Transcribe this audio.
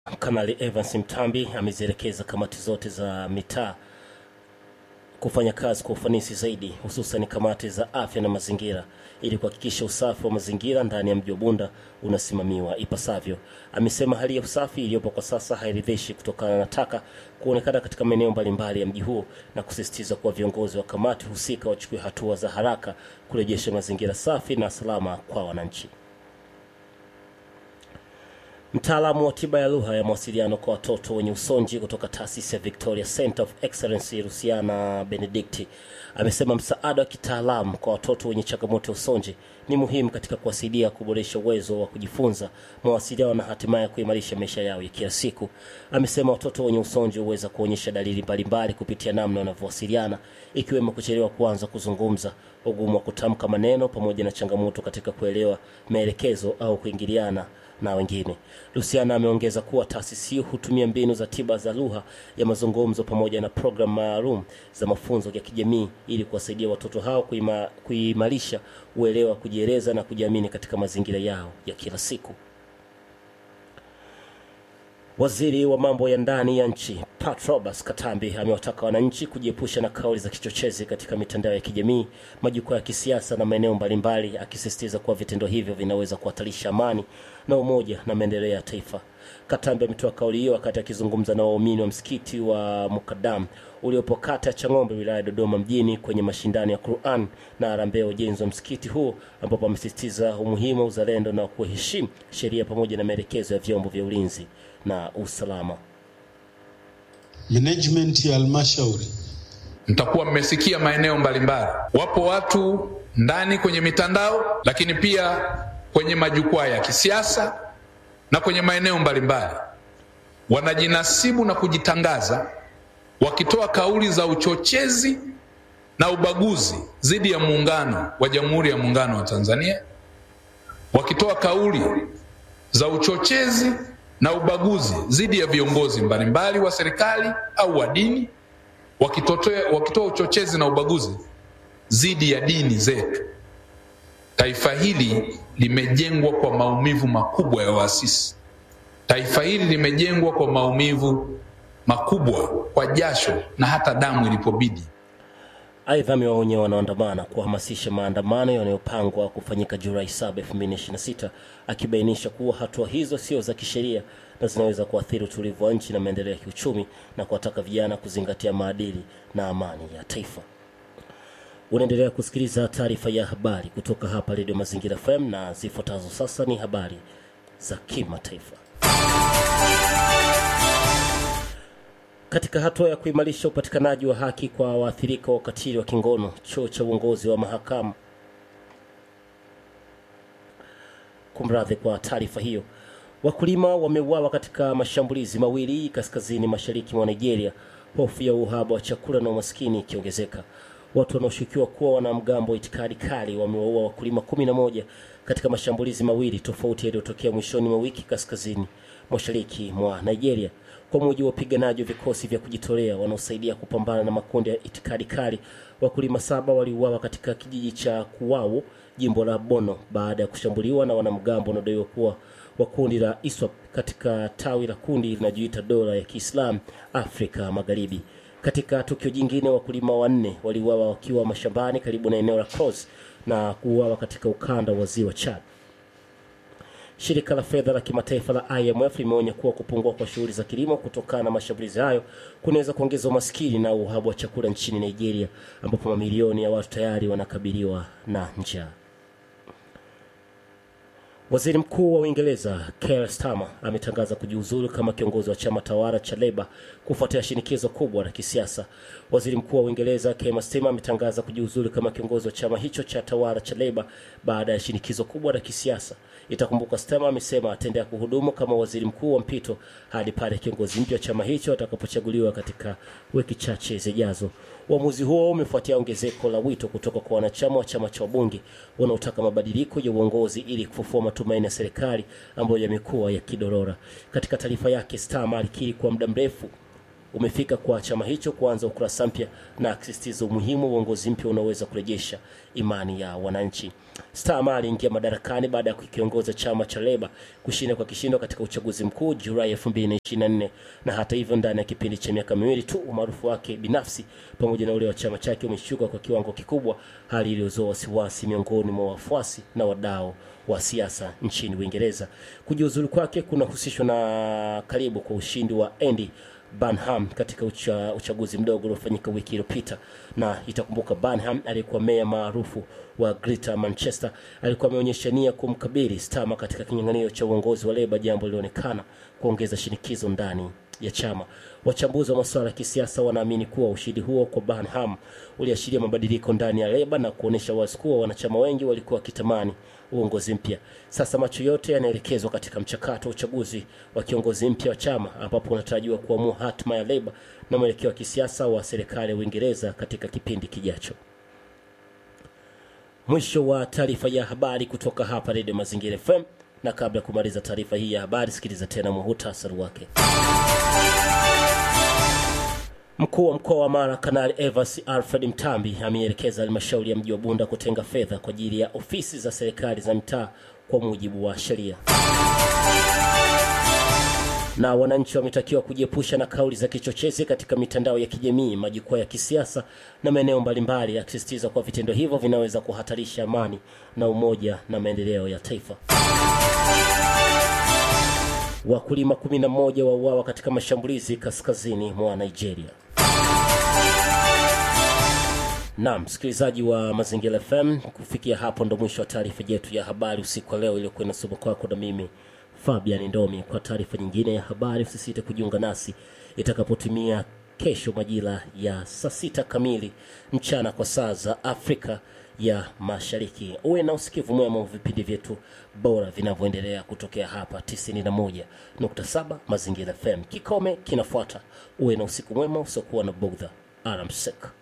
Kanali Evans Mtambi amezielekeza kamati zote za mitaa kufanya kazi kwa ufanisi zaidi, hususan kamati za afya na mazingira ili kuhakikisha usafi wa mazingira ndani ya mji wa Bunda unasimamiwa ipasavyo. Amesema hali ya usafi iliyopo kwa sasa hairidhishi kutokana na taka kuonekana katika maeneo mbalimbali ya mji huo na kusisitiza kuwa viongozi wa kamati husika wachukue hatua za haraka kurejesha mazingira safi na salama kwa wananchi. Mtaalamu wa tiba ya lugha ya mawasiliano kwa watoto wenye usonji kutoka taasisi ya Victoria Center of Excellence Luciana Benedicti amesema msaada wa kitaalamu kwa watoto wenye changamoto ya usonji ni muhimu katika kuwasaidia kuboresha uwezo wa kujifunza, mawasiliano na hatimaye kuimarisha maisha yao ya kila siku. Amesema watoto wenye usonji huweza kuonyesha dalili mbalimbali kupitia namna wanavyowasiliana, ikiwemo kuchelewa kuanza kuzungumza, ugumu wa kutamka maneno, pamoja na changamoto katika kuelewa maelekezo au kuingiliana na wengine. Luciana ameongeza kuwa taasisi hiyo hutumia mbinu za tiba za lugha ya mazungumzo pamoja na programu maalum za mafunzo ya kijamii ili kuwasaidia watoto hao kuima, kuimarisha uelewa, kujieleza na kujiamini katika mazingira yao ya kila siku. Waziri wa mambo ya ndani ya nchi Pat Roberts Katambi amewataka wananchi kujiepusha na kauli za kichochezi katika mitandao ya kijamii, majukwaa ya kisiasa na maeneo mbalimbali, akisisitiza kuwa vitendo hivyo vinaweza kuhatarisha amani na umoja na maendeleo ya taifa. Katambi ametoa kauli hiyo wakati akizungumza na waumini wa msikiti wa Mukadam uliopo kata ya Chang'ombe wilaya ya Dodoma mjini kwenye mashindano ya Quran na harambee ya ujenzi wa msikiti huo, ambapo amesisitiza umuhimu wa uzalendo na kuheshimu sheria pamoja na maelekezo ya vyombo vya ulinzi na usalama. Management ya halmashauri mtakuwa mmesikia maeneo mbalimbali, wapo watu ndani kwenye mitandao, lakini pia kwenye majukwaa ya kisiasa na kwenye maeneo mbalimbali wanajinasibu na kujitangaza wakitoa kauli za uchochezi na ubaguzi dhidi ya muungano wa Jamhuri ya Muungano wa Tanzania, wakitoa kauli za uchochezi na ubaguzi dhidi ya viongozi mbalimbali wa serikali au wa dini, wakitoa uchochezi na ubaguzi dhidi ya dini zetu. Taifa hili limejengwa kwa maumivu makubwa ya waasisi. Taifa hili limejengwa kwa maumivu makubwa, kwa jasho na hata damu ilipobidi. Aidha, amewaonya wanaoandamana kuhamasisha maandamano yanayopangwa kufanyika Julai 7, 2026 akibainisha kuwa hatua hizo sio za kisheria na zinaweza kuathiri utulivu wa nchi na maendeleo ya kiuchumi na kuwataka vijana kuzingatia maadili na amani ya taifa. Unaendelea kusikiliza taarifa ya habari kutoka hapa Redio Mazingira FM na zifuatazo sasa ni habari za kimataifa. Katika hatua ya kuimarisha upatikanaji wa haki kwa waathirika wa ukatili wa kingono, chuo cha uongozi wa mahakama kumradhi kwa taarifa hiyo. Wakulima wameuawa katika mashambulizi mawili kaskazini mashariki mwa Nigeria, hofu ya uhaba wa chakula na umaskini ikiongezeka. Watu wanaoshukiwa kuwa wanamgambo wa itikadi kali wamewaua wakulima kumi na moja katika mashambulizi mawili tofauti yaliyotokea mwishoni mwa wiki kaskazini mashariki mwa Nigeria. Kwa mujibu wa wapiganaji wa vikosi vya kujitolea wanaosaidia kupambana na makundi ya itikadi kali, wakulima saba waliuawa katika kijiji cha Kuwau, jimbo la Bono, baada ya kushambuliwa na wanamgambo wanaodaiwa kuwa wa kundi la ISWAP katika tawi la kundi linajiita dola ya Kiislamu Afrika Magharibi. Katika tukio jingine, wakulima wanne waliuawa wakiwa mashambani karibu na eneo la Cross na kuuawa katika ukanda wa ziwa Chad. Shirika la fedha la kimataifa la IMF limeonya kuwa kupungua kwa shughuli za kilimo kutokana na mashambulizi hayo kunaweza kuongeza umaskini na uhaba wa chakula nchini Nigeria, ambapo mamilioni ya watu tayari wanakabiliwa na njaa. Waziri Mkuu wa Uingereza Keir Starmer ametangaza kujiuzulu kama kiongozi wa chama tawala cha Leba kufuatia shinikizo kubwa la kisiasa. Waziri Mkuu wa Uingereza Keir Starmer ametangaza kujiuzulu kama kiongozi wa chama hicho cha tawala cha Leba baada ya shinikizo kubwa la kisiasa. Itakumbuka Starmer amesema ataendelea kuhudumu kama waziri mkuu wa mpito hadi pale kiongozi mpya wa chama hicho atakapochaguliwa katika wiki chache zijazo. Uamuzi huo umefuatia ongezeko la wito kutoka kwa wanachama wa chama cha wabunge wanaotaka mabadiliko ya uongozi ili kufufua matumaini ya serikali ambayo yamekuwa yakidorora. Katika taarifa yake, Starmer alikiri kwa muda mrefu umefika kwa chama hicho kuanza ukurasa mpya na akisisitiza umuhimu wa uongozi mpya unaoweza kurejesha imani ya wananchi. Starmer aliingia madarakani baada ya kukiongoza chama cha Leba kushinda kwa kishindo katika uchaguzi mkuu Julai 2024 na hata hivyo, ndani ya kipindi cha miaka miwili tu umaarufu wake binafsi pamoja na ule wa chama chake umeshuka kwa kiwango kikubwa, hali iliyozua wasiwasi miongoni mwa wafuasi na wadau wa siasa nchini Uingereza. Kujiuzulu kwake kunahusishwa na karibu kwa ushindi wa Andy Burnham katika ucha, uchaguzi mdogo uliofanyika wiki iliyopita, na itakumbuka Burnham aliyekuwa meya maarufu wa Greater Manchester alikuwa ameonyesha nia kumkabili Starmer katika kinyang'anyiro cha uongozi wa Leba, jambo lilionekana kuongeza shinikizo ndani ya chama. Wachambuzi wa masuala ya kisiasa wanaamini kuwa ushindi huo kwa Burnham uliashiria mabadiliko ndani ya Leba na kuonyesha wazi kuwa wanachama wengi walikuwa wakitamani uongozi mpya. Sasa macho yote yanaelekezwa katika mchakato wa uchaguzi wa kiongozi mpya wa chama ambapo unatarajiwa kuamua hatima ya Leba na mwelekeo wa kisiasa wa serikali ya Uingereza katika kipindi kijacho. Mwisho wa taarifa ya habari kutoka hapa Radio Mazingira FM, na kabla ya kumaliza taarifa hii ya habari, sikiliza tena muhutasari wake. Mkuu wa mkoa wa Mara Kanali Evans Alfred Mtambi ameelekeza halmashauri ya mji wa Bunda kutenga fedha kwa ajili ya ofisi za serikali za mitaa kwa mujibu wa sheria. Na wananchi wametakiwa kujiepusha na kauli za kichochezi katika mitandao ya kijamii, majukwaa ya kisiasa na maeneo mbalimbali, akisisitiza kuwa vitendo hivyo vinaweza kuhatarisha amani na umoja na maendeleo ya taifa. Wakulima 11 wauawa katika mashambulizi kaskazini mwa Nigeria. Naam, msikilizaji wa Mazingira FM, kufikia hapo ndo mwisho wa taarifa yetu ya habari usiku wa leo iliyokuwa inasoma kwako na mimi Fabian Ndomi. Kwa taarifa nyingine ya habari, usisite kujiunga nasi itakapotimia kesho majira ya saa sita kamili mchana kwa saa za Afrika ya Mashariki. Uwe na usikivu mwema wa vipindi vyetu bora vinavyoendelea kutokea hapa 91.7 Mazingira FM. Kikome kinafuata. Uwe na usiku mwema usiokuwa na bugdha. Alamsek.